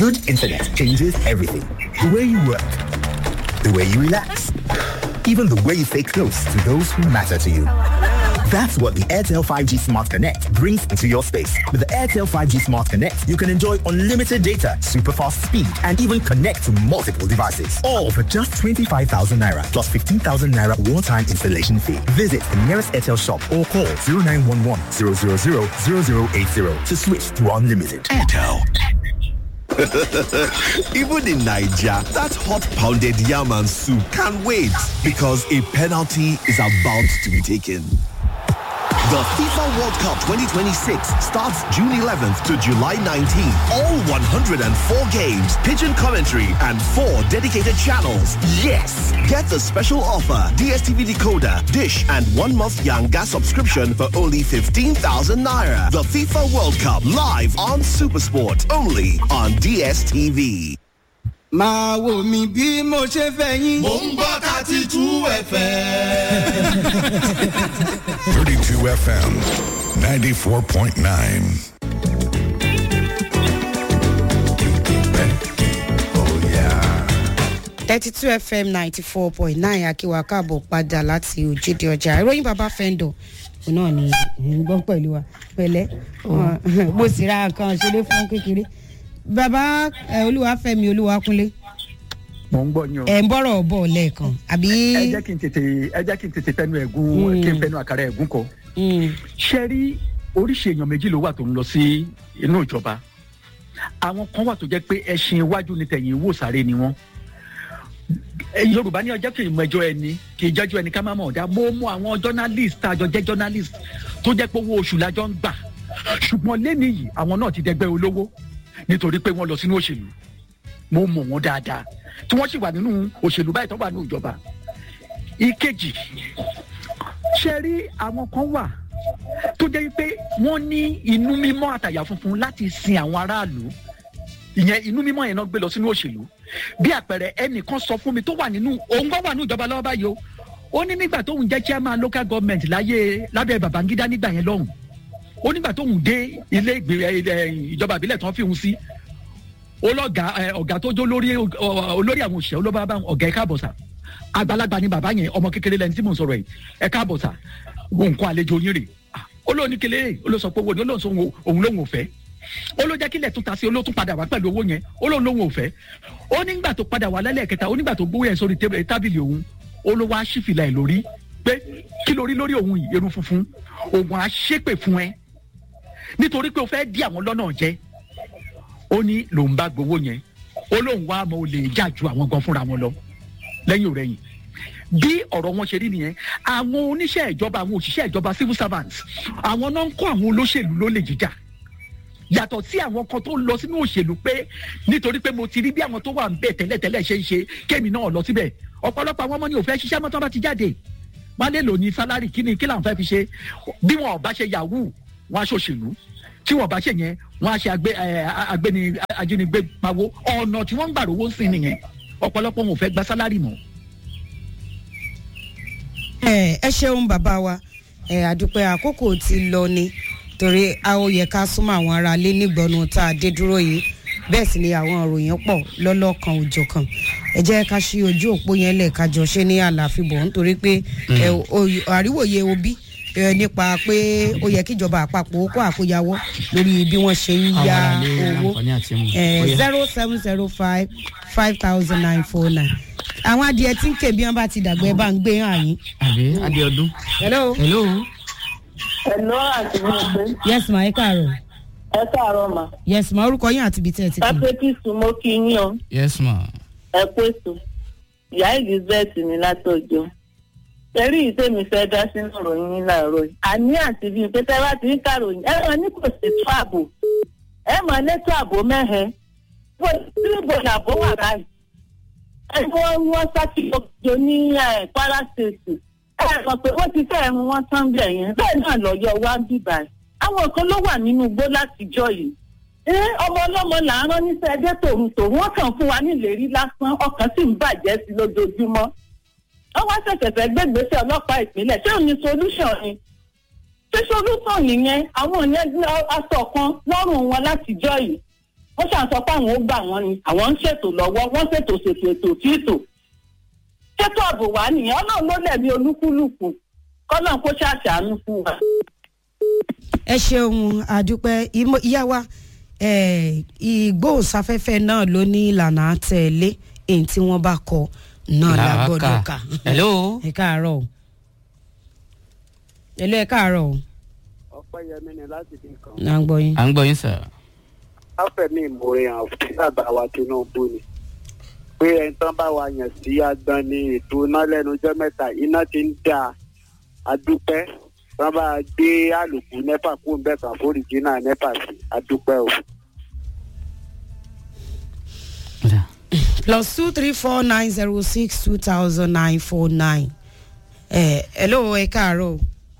Good internet changes everything. The way you work, the way you relax, even the way you stay close to those who matter to you. That's what the Airtel 5G Smart Connect brings into your space. With the Airtel 5G Smart Connect, you can enjoy unlimited data, super fast speed, and even connect to multiple devices. All for just 25,000 Naira plus 15,000 Naira one-time installation fee. Visit the nearest Airtel shop or call 0911 000 0080 to switch to unlimited. Airtel. Even in Nigeria, that hot pounded yam and soup can't wait because a penalty is about to be taken. The FIFA World Cup 2026 starts June 11th to July 19th. All 104 games, pigeon commentary, and four dedicated channels. Yes! Get the special offer DSTV decoder, dish, and one month Yanga subscription for only 15,000 naira. The FIFA World Cup live on Supersport, only on DSTV. máa wò mí bí mo ṣe fẹ́ yín. mò ń gbọ́ thirty two fm. 32 FM 94.9. thirty two fm ninety four point nine akíwa káàbọ̀ padà láti òjìdí ọjà ìròyìn bàbá fẹ́ńdọ̀ òun náà ni ń gbọ́ pẹ̀lú wa pẹ̀lẹ́ mo sì ra nǹkan ṣeré fún kékeré bàbá eh, olúwàfẹ́mi olúwakúnlé mò ń gbọ́ yín o. ẹ̀ ń bọ̀rọ̀ bọ̀ lẹ́ẹ̀kan àbí. ẹ jẹ́ kí n tètè ẹ jẹ́ kí n tètè fẹnu ẹ̀gún kí n fẹnu àkàrà ẹ̀gún kọ. ṣe rí oríṣi èèyàn méjì ló wà tó ń lọ sí inú ìjọba àwọn kan wà tó jẹ́ pé ẹṣin iwájú ni tẹ̀yìn wò sáré ni wọ́n yorùbá ní ọjọ́ kì í mọ ẹjọ́ ẹni kì í jẹ́jọ́ ẹni ká má mọ̀ ọ̀dà mo mọ àwọn journalist tá a jọ jẹ́ journalist tó jẹ́ pé owó oṣù lájọ́ ń gbà ṣùgbọ́n lẹ́nu yìí àwọn náà ti dẹgbẹ́ olówó nítorí pé wọ́n lọ sínú òṣèlú mo mọ̀ wọ́n dáadáa tí wọ́n sì wà nínú òṣèlú báyìí tó wà nínú ìjọba ìkejì ṣe rí àwọn kan wà tó jẹ́ pé wọ́n ní inú mímọ́ àtàyà funfun láti sin àwọn aráàlú ìyẹn inú mímọ́ yẹn náà gbé lọ sínú òṣèlú bí àpẹẹrẹ ẹnìkan sọ fún mi tó wà nínú òun gbọ́ wà nínú ìjọba lọ́wọ́ báyìí o ó ní nígbà tóun jẹ́ chairman local government láyé lábẹ́ babangida nígbà yẹn lọ́hùn ó nígbà tóun dé ilé ìjọba ìbílẹ̀ tán fi hùn sí olọ́gà ọ̀gá tó jó lórí olórí àwọn òṣìṣẹ́ olóbá bá ọ̀gá ẹ̀ka àbọ̀sà àgbàlagbà ni bàbá yẹn ọmọ kékeré lẹni tí mò ń sọ̀rọ̀ yìí ẹ̀ka àbọ̀sà wo nǹkan àlejò yín rè olóòní kele olóòsọ pé owó ni olóòsọ òun lòun ò fẹ́ olójẹ́ kílẹ̀ tún ta sí olóòtún padà wá pẹ̀lú owó yẹn olóòun lòun ò fẹ́ ó nígbà tó padà wá lálẹ́ kẹta ó nígbà tó gbówó yẹn sórí tábìlì òun olówó aṣífìlà ẹ̀ lórí pé kí lórí lórí òun yìí irun funfun òun á ṣépè fún ẹ nítorí pé o fẹ́ dí àwọn lọ́nà jẹ́ ó ní lòun bá gbowó yẹn ó lóun wá mọ olè jà ju àwọn gan fúnra wọn lọ lẹ́yìn òrẹ́yìn bí ọ̀rọ̀ wọn ṣe rí nìyẹn àwọn oníṣẹ́ ìjọba àwọn òṣìṣẹ́ ìjọba civil servants àwọn náà ń kọ́ àwọn olóṣèlú lólè jíjà yàtọ̀ sí àwọn kan tó lọ sínú òṣèlú pé nítorí pé mo ti rí bí àwọn tó wà ń bẹ̀ tẹ́lẹ̀tẹ́lẹ̀ ṣe ń ṣe kémi náà lọ síbẹ̀ ọ̀pọ̀lọpọ̀ àwọn ọmọ ní òfẹ́ ṣiṣẹ́ mọ́tọ́ bá ti jáde wọ́n lè lò ní sálárì kí ni kí làwọn fẹ́ fi ṣe bí wọn ò bá ṣe yahoo wọn á ṣòṣèlú tí wọn bá ṣe yẹn wọn á ṣe agbẹni ajínigbé pawó ọ̀nà tí wọ́n ń gbà rówó sí nìyẹn ọ̀pọ̀lọpọ̀ wọn ò fẹ́ gba sálárì mọ́. ẹ ẹ ṣeun bàbá wa ẹ àdúpẹ́ àkókò ti lọ ni torí a ó yẹ ká súnmọ́ àwọn ará ilé nígbọnú tá a dé dúró yìí bẹ́ẹ̀ sì ni àwọn òròyìn pọ̀ lọ́lọ́kan òjọ̀kan ẹ jẹ́ ká ṣí ojú òpó yẹn lẹ̀ ká jọ ṣe ní àlàáfíbọ̀ nítorí pé àríwòye òbí nípa pé ó yẹ kíjọba àpapọ̀ ó kó àkóyawọ́ lórí bí wọ́n ṣe ń ya owó zero seven zero five five thousand nine four nine àwọn adìẹ tí ń ké bí wọn bá ti dàgbẹ́ ẹ bá ń gbé hàn yín. àbí adìẹ ọdún. hello. hello. hello àti mi pé. yes ma ẹ káàárọ̀. ẹ káàárọ̀ ma. yes ma orúkọ yín àti ibi tí ẹ ti ẹ pé kí sùn mo kí yín o. yes ma. ẹ pé sùn ìyá elizabeth ní látọjọ ẹrí ìtẹ́mi fẹ́ dá sínú ìròyìn yín láàárọ̀ yìí àní àti bíi pé tẹ́ bá ti ń kàròyìn ẹ máa ní kò sí tó ààbò ẹ máa létò ààbò mẹ́hẹ tí ìbò làbó wà báyìí ẹ wọ́n wọ́n ṣàkíyèsí ní kwara state ẹ sọ pé wọ́n ti fẹ́ ẹ̀rùn wọn tán bẹ̀ yẹn bẹ́ẹ̀ náà lọ́yọ̀ wá ń bìbà àwọn kan ló wà nínú igbó látijọ́ yìí ẹ ọmọ ọlọ́mọ là ń rán níṣẹ́ ẹdẹ tòun tòun wọ́n kàn fún wa níléèrí lásán ọkàn sì ń bàjẹ́ sí lójoojúmọ́ wọ́n wá ṣẹ̀ṣẹ̀ fẹ́ gbégbèsè ọlọ́pàá ìpínlẹ̀ ṣé òun ni solution ni ṣé solution nìyẹn àwọn yẹn aṣọ kan lọ́rùn wọn látijọ́ yìí wọ́n ṣàn sọ pé àwọn ó gbà wọ́n ni àwọn ń ṣètò lọ́wọ́ wọ́n ṣètò ṣètò ètò títò ṣètò ààbò wà nìyẹn ọlọ́run ló lẹ̀mí olúkúlùkù kọ́lọ́n kó ṣàṣàánú fún wa. ẹ ṣeun àdúpẹ́ ìmọ̀- ìyá wa eh, ìgbóhùnsáfẹ́fẹ́ náà ló ní ìlànà àtẹ̀lé èyí tí wọ́n bá kọ náà la Làákà. gbọ́dọ̀ kà. Hello. ẹ káàárọ̀ o hello ẹ káàárọ̀ o ọpẹ́yẹmí ni láti fi kàn. à ń gbọ́ yín. à ń gbọ́ yín sà. láfẹ̀mí ìmòrè hàn fún bàbá wa tinubu ni pé ẹni tán bá wa yàn sí agbọn ní ètò iná lẹ́nu ọjọ́ mẹ́ta iná ti ń dà adúpẹ́ tán bá gbé àlòkù nẹ́pà kó ń bẹ̀ kàn fóríjìnà nẹ́pà sí adúpẹ́ o. plus two three four nine zero six two thousand nine four nine. ẹ hello ẹ káàárọ̀ o.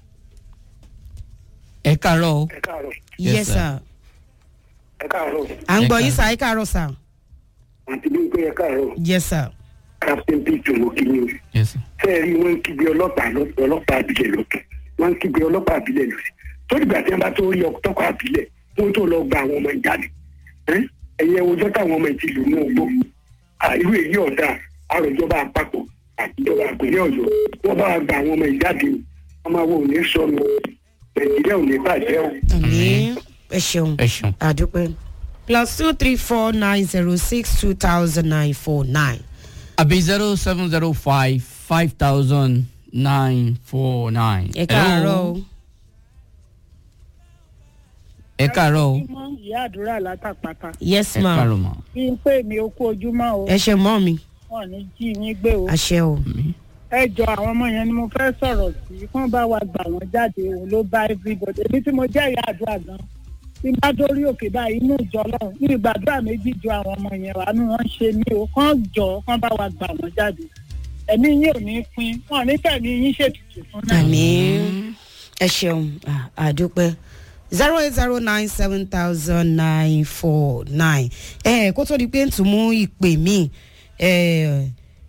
ẹ káàárọ̀ o. ẹ káàárọ̀ Yes, yes sir. sir. ẹ káàárọ̀ à ń Ẹ gbọ́ yín káàárọ̀. sà ẹ káàárọ̀ sà. àti bí pé ẹ káàárọ̀ yes sir. captain peter mokinyo Yes, sir. fẹ́ẹ̀rí wọn ń kígbe ọlọ́pàá lọ- ọlọ́pàá àbílẹ̀ lókè wọn ń kígbe ọlọ́pàá àbílẹ̀ lókè tó dìgbà tí wọn bá tó rí ọtọ́kọ̀ àbílẹ̀ wọn tó lọ gba àwọn ọmọ ìjáde Ẹ́, ẹ̀yẹ ojọ́ táwọn ọmọ ìtì lù ní ogbó À, irú èyí ọ̀dà àròjọba àpapọ̀ àtijọba àpèlé ọ̀yọ́ wọn bá gba àwọn ọmọ ìjáde ọmọ àwọn ò ní sọnù nàìjíríà ò ní bàjẹ́ o. àmì ẹ ṣeun ẹ ṣeun. àdúpẹ́. plus two three four nine zero six two thousand nine four nine. àbí zero seven zero five five thousand nine four nine. ẹ káàárọ̀ o. ẹ káàárọ̀ o. ojúmọ́ ìyá àdúrà látàpátá yes ẹ ma káàárọ̀ mà. bí n pè mí okú ojúmọ́ o ẹ ṣe mọ́ mi wọn ní jí yín gbé o àṣẹ o. ẹ jọ àwọn ọmọ yẹn ni mo fẹ́ sọ̀rọ̀ sí kán bá wa gbà wọ́n jáde òun ló bá everybody èmi tí mo jẹ́ ìyá àdúrà gan tí n bá dórí òkè báyìí inú ìjọ ọlọ́run ní ìgbàdúrà méjì ju àwọn ọmọ yẹn wà nù wọ́n ṣe mí o kán jọ kán bá wa gbà wọ́n jáde ẹ̀mí yín ò ní pín wọn ò ní fẹ̀mí yín ṣètùtù fún náà. àmì ẹ ṣeun à- àdúpẹ́ zero eight zero nine seven thousand nine four nine ẹ kó tó di pé ń tún mú ìpè mí ẹ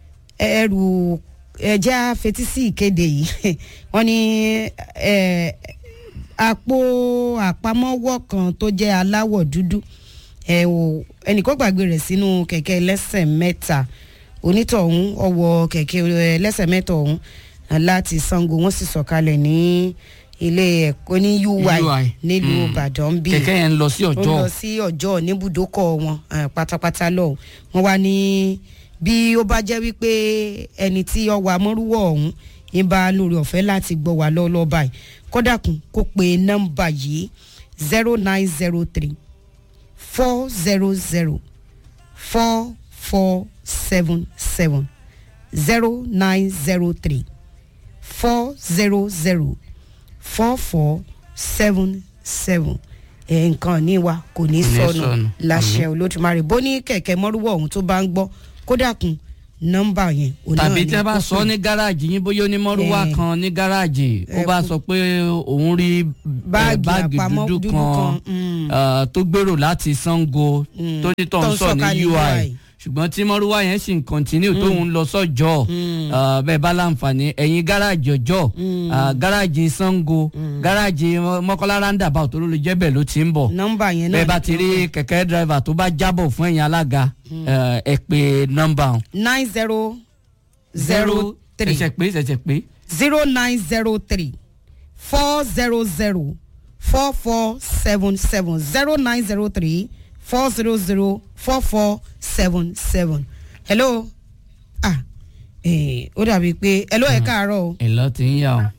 ẹrù ẹjẹ afetí sí ìkéde yìí wọn ní ẹ àpò àpamọ́wọ́ kan tó jẹ́ aláwọ̀ dúdú ẹ ò ẹnìkan gbàgbé rẹ̀ sínú kẹ̀kẹ́ ẹlẹ́sẹ̀ mẹ́ta onítọ̀hún ọwọ́ kẹ̀kẹ́ ẹlẹ́sẹ̀ mẹ́ta ọ̀hún láti sango wọ́n sì sọ̀kalẹ̀ ní ilé ẹ̀kọ́ ní ui UI. nílùú Mm. ìbàdàn bíi kẹ̀kẹ́ yẹn ń lọ sí ó ọjọ́. lọ sí ọjọ́ níbùdókọ̀ wọn eh, pátápátá lọ wọn wá ní bí ó bá jẹ́ wípé ẹni tí ọwọ́ amọ́rúwọ̀ ọ̀hún ń bá lórí ọ̀fẹ́ láti gbọ́ wá lọ́wọ́ báyìí kọ́dàkùn kó pe nọ́mbà yìí zero nine zero three four zero zero four four seven seven zero nine zero three four zero zero four four seven seven ẹ nǹkan ní wa kò ní Kò ní sọnù sọnù. láṣẹ olódùmarè bó ní kẹ̀kẹ́ mọ́rúwọ̀ ọ̀hún tó bá ń gbọ́ kódà kun nọ́mbà yẹn òun náà tàbí ni tí a bá kó sọ pè. ní gáràjì yín bóyá onímọ̀rúwá Eh. kan ní gáràjì ó Eh, bá kó- sọ pé òun rí eh, Báàgì báàgì àpamọ́ dúdú dúdú kan kan, mm. eh, tó gbèrò láti sango Mm. tó ní Tó tọ̀ ń ń sọ ní sọ̀kalẹ̀ ui UI. ṣùgbọ́n tí mọ́rúwá yẹn sì ń kọ́ntínú tó ń lọ sọ́jọ́ eh, bẹ́ẹ̀ bá láǹfààní ẹ̀yin gáràjì ọjọ́ eh, gáràjì sango gáràjì mọ́kànlá roundabout tó ló lè jẹ́ bẹ́ẹ̀ ló ti ń bọ̀ nọ́mbà yẹn náà bẹ́ẹ̀ bá ni ti kó rí pè. kẹ̀kẹ́ dírẹ́fà tó bá jábọ̀ fún ẹ̀yin alága eh, ẹ pé nọ́mbà ọ̀hún. nine zero zero three ṣẹ̀ṣẹ̀ pé ṣẹ̀ṣẹ̀ pé. zero nine zero three four zero zero four four seven seven zero nine zero three four zero zero four four seven seven. hello ah eh, ó dàbí pé hello ẹ káàárọ̀ o ìlọ ti ń yà ọ.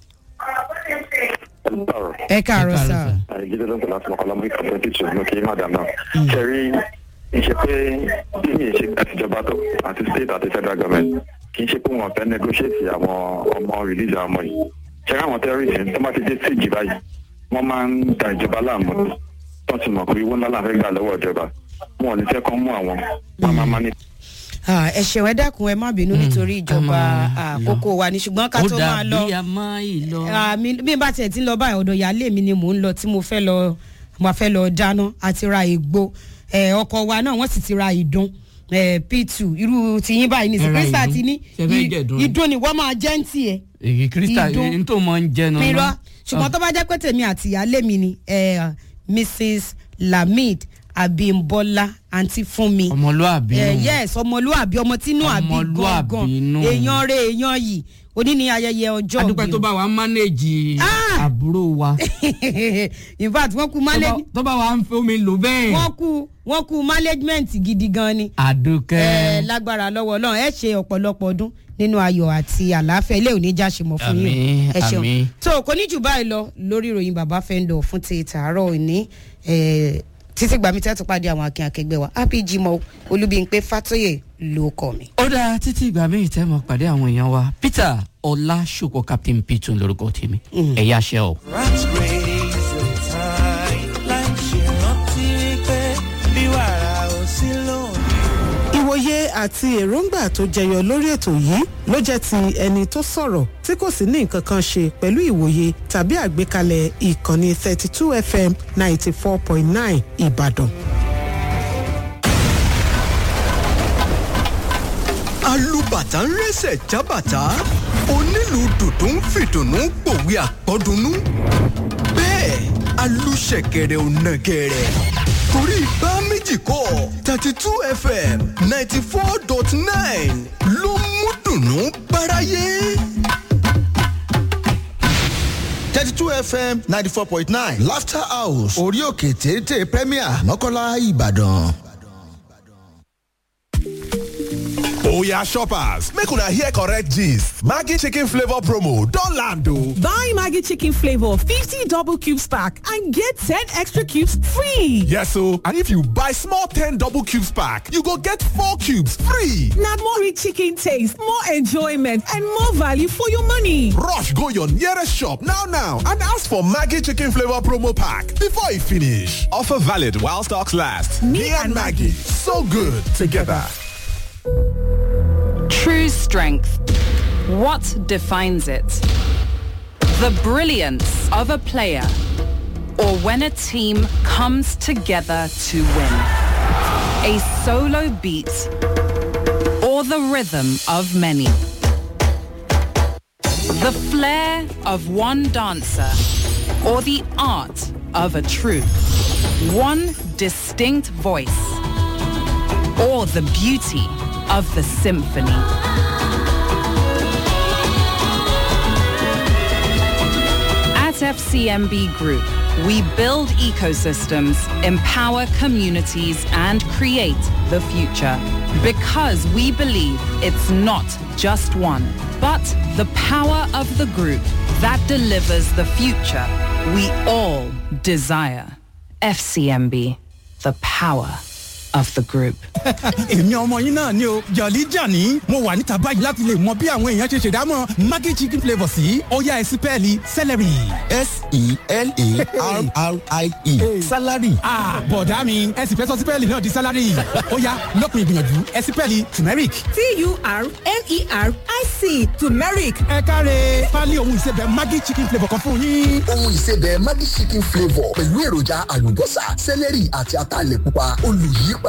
ẹ káàárọ̀ sá jíde ló ń tẹ̀lé àti mọ̀kànlá mú ìkànnì títù ní kí madam náà. kẹrí ìṣe pé bí mi ṣe àtijọba tó àti state àti federal government kì í ṣe pé wọn fẹ́ negotiate àwọn ọmọ release àwọn ọmọ yìí. ṣẹ́rí àwọn terrorists tó bá ti dé stage báyìí wọ́n máa ń da ìjọba láàmú tó ti mọ̀ pé owó ńlá làwọn fẹ́ gbà lọ́wọ́ ìjọba wọn ò ní fẹ́ kán mú àwọn wọn máa máa ní Ah, ẹ ṣeun ẹ dákun ẹ má bínú nítorí ìjọba àkókò wa ní ṣùgbọ́n ká ó tó máa lọ dàbí a máa ì lọ. Ah, mi- bí n bá tiẹ̀ ti ń lọ báyìí ọ̀dọ̀ ìyáálé mi ni mò ń lọ tí mo fẹ́ lọ mo fẹ́ lọ dáná àti ra ègbò Eh, ọkọ̀ wa náà wọ́n sì ti ra ìdun eh, p2 irú tiyín báyìí ní Ẹ ra krista ìdun? ti ní Ṣé fẹ́ i- jẹ̀dun ni? ìdun ni wọ́n máa jẹ́ ń tiẹ̀ èyí krista Ìdun. n tó mọ ń jẹnu. irọ́ ṣùgbọ́n tó bá jẹ́ pé tèmi àti ìyáálé mi ni eh, mrs lamid abimbola àǹtí fúnmi ọmọlúàbí Eh, nù. yes ọmọlúàbí ọmọ tínú àbí Ọmọlúàbí gangan nù. èèyàn rẹ èèyàn yìí òní ni ayẹyẹ ọjọ́ adúpẹ́ tó bá wa mánéèjì àbúrò wa. in fact wọ́n kú Tó bá- manage tó bá wa ń fẹ́ omi lò bẹ́ẹ̀. wọ́n kú wọ́n kú management gidi gan ni àdùkẹ́. ẹ lágbára lọ́wọ́ ọlọ́run ẹ ṣe ọ̀pọ̀lọpọ̀ ọdún nínú ayọ̀ àti àlàáfíà ilé òní já ṣe mọ̀ fún yín Àmín, ẹ ṣeun àmín. tó kò ní jù báyìí lọ lórí ìròyìn bàbá fẹ́ńdọ̀ fún ti tàárọ̀ òní eh, títí gbàmí tẹ́tù pàdé àwọn akin akẹgbẹ́ wa happy jimoh olúbíńpé fatoyè ló kọ́ mi. ó dáa títí ìgbà míì tẹ́ mọ̀ pàdé àwọn èèyàn wa peter ọlásùpọ̀ captain pitun lórúkọ tèmi ẹ̀yà ṣẹ́ o. Rats raise the tide láì ṣe rántí wípé bí wàrà ò sí lónìí. ìwòye àti èròǹgbà tó jẹyọ lórí ètò yìí ló jẹ́ ti ẹni tó sọ̀rọ̀ tí kò sì ní nǹkan kan ṣe pẹ̀lú ìwòye tàbí àgbékalẹ̀ ìkànnì thirty two fm ninety four point nine ìbàdàn. alùbàtà ń rẹsẹ̀ jábàtà onílù dùdú ń fìdùnnú pòwe àpọ́dúnú bẹ́ẹ̀ alùṣẹ̀kẹ̀rẹ̀ ò nàgẹ̀rẹ̀ torí bá méjì kọ́ thirty two fm ninety four dot nine ló mú dùnnú báráyé. thirty two fm ninety four point nine laughter house orí òkè téńté premier mọ́kànlá ìbàdàn. Oya shoppers, make una hear correct gist. Maggi chicken flavor promo don land o. Buy Maggie Chicken Flavor 50 double cubes pack and get 10 extra cubes free. Yes o, and if you buy small 10 double cubes pack, you go get 4 cubes free. Now more rich chicken taste, more enjoyment, and more value for your money. Rush go your nearest shop now now and ask for Maggi chicken flavor promo pack before e finish. Offer valid while stocks last. Me, and Maggie, so good together. True strength. What defines it? The brilliance of a player or when a team comes together to win. A solo beat or the rhythm of many. The flair of one dancer or the art of a troupe. One distinct voice or the beauty of the symphony. At FCMB Group, we build ecosystems, empower communities, and create the future. Because we believe it's not just one, but the power of the group that delivers the future we all desire. FCMB, the power of the group. èmi ọmọ yín náà ni o jọ̀lí jàní mo wà níta báyìí láti lè mọ bí àwọn èèyàn ṣe ṣèdámọ̀ maggi chicken flavour sí ọ̀yá ẹ̀sìpẹ́ẹ̀lì celery. s-e-l-a-r-r-i-e salary. bọ̀dá mi ẹ̀sìn fẹ́ sọ sípẹ́ẹ̀lì náà di salary ọ̀yá lọ́kùnrin ìgbìyànjú ẹ̀sìpẹ́ẹ̀lì turmeric. t-u-r-m-e-r-i-c turmeric. ẹ káre pálí ohun ìsebẹ̀ maggi chicken flavour kan fún yín. ohun ìsebẹ̀ maggi chicken flavour pẹ̀lú èròjà àlùbọ́sà sẹ́lẹ̀rì àti ataalẹ̀ pupa olùyípa